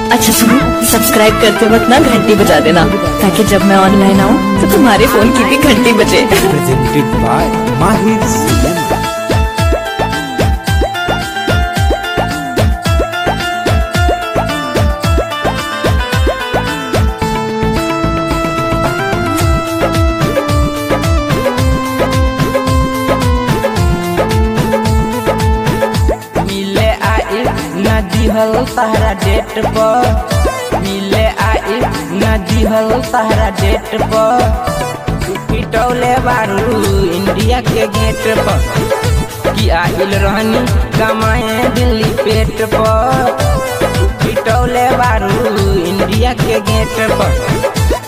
अच्छा सुनो सब्सक्राइब करते वक्त ना घंटी बजा देना ताकि जब मैं ऑनलाइन आऊँ तो तुम्हारे फोन की भी घंटी बजे presented by Mahir Cinema. मिले आई न दिहल तहरा डेट पर मिले आई न दिहल तहरा डेट पर तू पिटौले बारू इंडिया के गेट पर कि आइल रहनी कमाए दिल्ली पेट पर तू पिटौले बारू इंडिया के गेट पर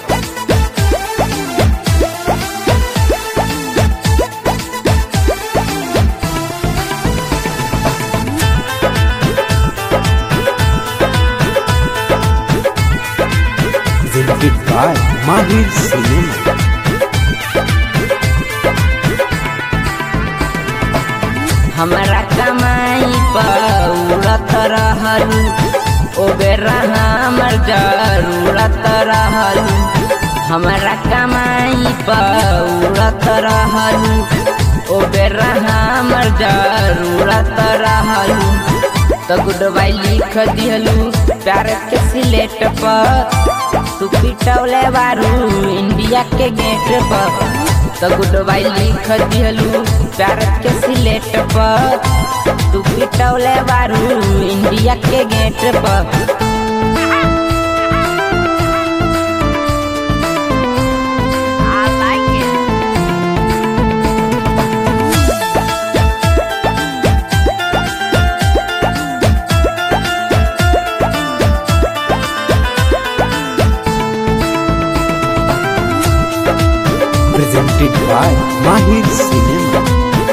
Presented by Mahir Cinema. हमरा कमाई पौरत रहलू ओ बेरा हमर जरूरत रहलू हमरा कमाई पौरत रहलू ओ बेरा हमर जरूरत रहलू तो गुड बाई लिख दिहलू प्यार के सिलेट पर तू पिटौले बारू इंडिया के गेट पर तो गुड बाई लिख दिहलू प्यार के सिलेट पर तू पिटौले बारू इंडिया के गेट पर Presented by Mahir Cinema.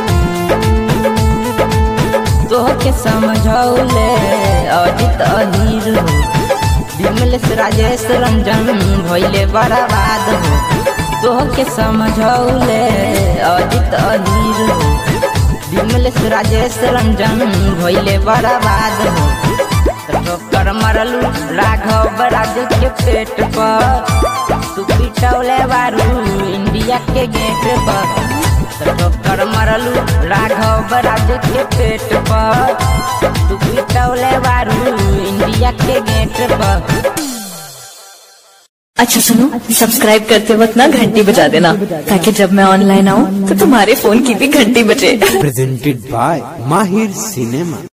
तोहके समझौले अजित अहीर हो विमलेश राजेश रंजन भैले बर्बाद हो तोहके समझौले अजित अहीर हो विमलेश राजेश रंजन भैले बर्बाद हो ठोकर मरलू राघव राज के पेट पर तू पिटौले बारू इंडिया के गेट पर ठोकर मरलू राघव राज के पेट पर तू पिटौले बारू इंडिया के गेट पर अच्छा सुनो सब्सक्राइब करते वक्त ना घंटी बजा देना ताकि जब मैं ऑनलाइन आऊँ तो तुम्हारे फोन की भी घंटी बजे Presented by Mahir Cinema.